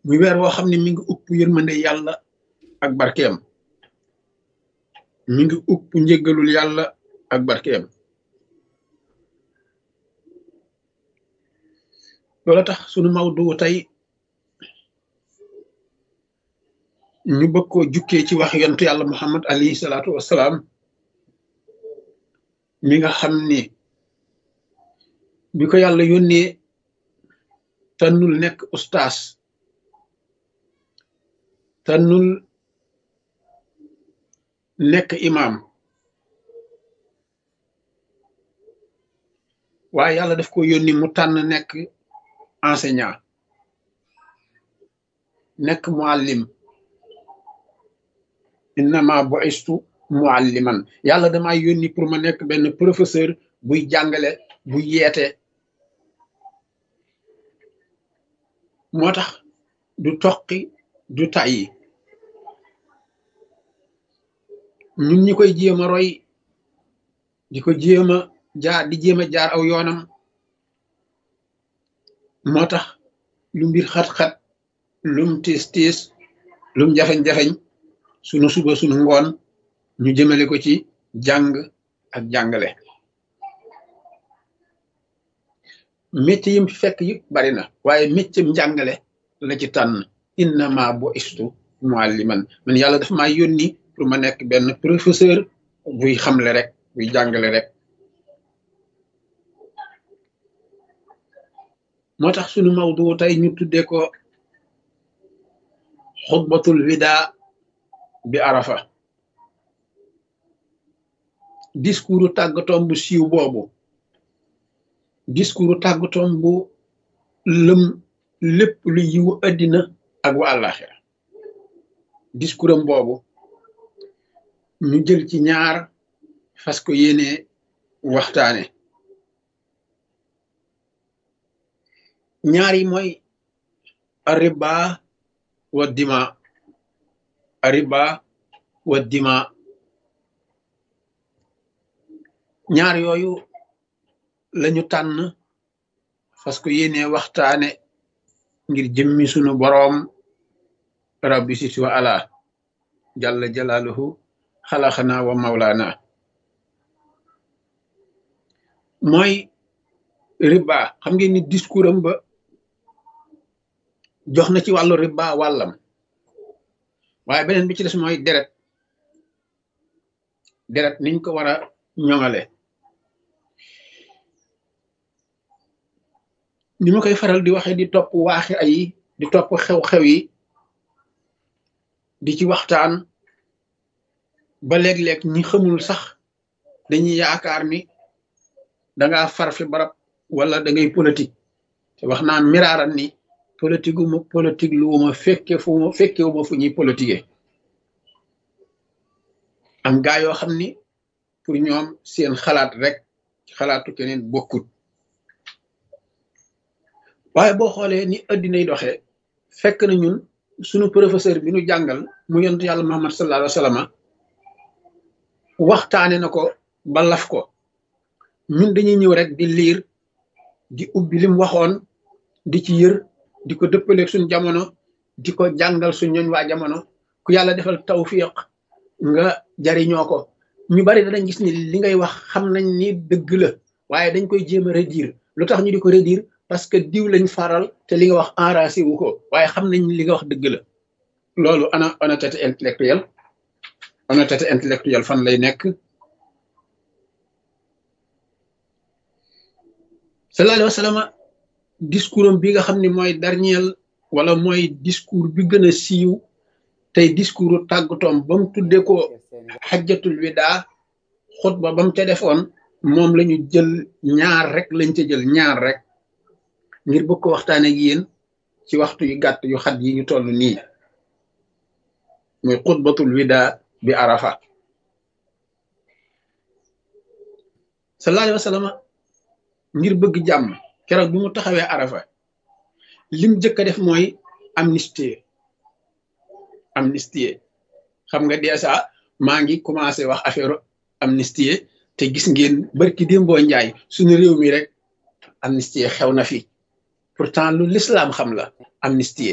muy weer woo xam ne mi ngi upp yërmande yàlla ak barkeem mi ngi upp njëggalul yàlla ak barkeem loola tax sunu mawdu tey ñu bëgg koo jukkee ci wax yontu yàlla muhammad alayhi salaatu wassalaam mi nga xam ni bi ko yàlla yónnee tànnul nekk ustaas tànnul nekk imaam waaye yàlla daf ko yónni mu tànn nekk enseignant nekk muallim innama bu'istu mualliman yàlla damaa yónni pour ma nekk benn professeur buy jàngale buy yeete moo tax du toqi du tàyyi ñun ñi koy jéem a roy di ko jéem a jaar di jéem a jaar aw yoonam moo tax lu mbir xat-xat lum tiis tiis lum jafeñ-jafeñ sunu suba sunu ngoon ñu jëmale ko ci jàng ak jàngale métier yim fekk yëpp bari na waaye métier njàngale la ci tànn innama bu istu mualliman man yàlla dafa maa yónni pour ma nekk benn professeur buy xamle rek buy jàngale rek moo tax sunu mawdu tey ñu tuddee ko xutbatul wida bi arafa discours tàggatoom bu siiw boobu discours tàggatoom bu lëm lépp lu yiwu addina ak wa àllaaxira discours am boobu ñu jël ci ñaar fas ko yéene waxtaane ñaar yi mooy arriba wa dima arriba wa dima ñaar yooyu lañu tànn fas ko yéene waxtaane ngir jëmmi sunu boroom rabbi sit wa ala jalla jalaaluhu xalaxana wa mawlaana mooy riba xam ngeen ni discours am ba jox na ci wàllu riba wàllam waaye beneen bi ci des mooy deret deret niñ ko war a ñoŋale ni ma koy faral di waxe di topp waaxi ay di topp xew-xew yi di ci waxtaan ba léeg-léeg ñi xamul sax dañuy yaakaar ni danga far fi barab wala da ngay politique te wax naa miraaran ni politique wu ma politique lu ma fekke fu ma fekke wu ma fu ñuy politiquer am gaa yoo xam ni pour ñoom seen xalaat rek ci xalaatu keneen bokkut waaye boo xoolee ni addinay doxee fekk na ñun sunu professeur bi nu jàngal mu yontu yàlla Muhammad sallallahu alayhi wa sallam waxtaane na ko ba laf ko ñun dañuy ñëw rek di liir di ubbi lim waxoon di ci yër di ko dëppaleeg suñ jamono di ko jàngal suñ ñooñ waa jamono ku yàlla defal tawfiq nga jariñoo ko ñu bari danañ gis ni li ngay wax xam nañ ni dëgg la waaye dañ koy jéem a redire lu tax ñu di ko redire parce que diw lañ faral te li nga wax enragé wu ko waaye xam nañ li nga wax dëgg la loolu ana honnêteté intellectuelle honnêteté intellectuelle fan lay nekk sallallahu alayhi wa sallam discours am bi nga xam ne mooy dernier wala mooy discours bi gën a siiw tey discours tàggatoom ba mu tuddee ko xajjatul wida xutba ba mu ca defoon moom la ñu jël ñaar rek lañ ca jël ñaar rek ngir bëgg ko waxtaane ak yéen ci waxtu yu gàtt yu xat yi ñu toll nii muy xutbatul wida bi arafa sallallahu alayhi wa sallam ngir bëgg jàmm keroog bi mu taxawee arafa lim jëkk a def mooy amnistie amnistie xam nga dèjà maa ngi commencé wax affaire amnistie te gis ngeen barki démboo njaay suñu réew mi rek amnistie xew na fi pourtant lu l'islam xam la amnistie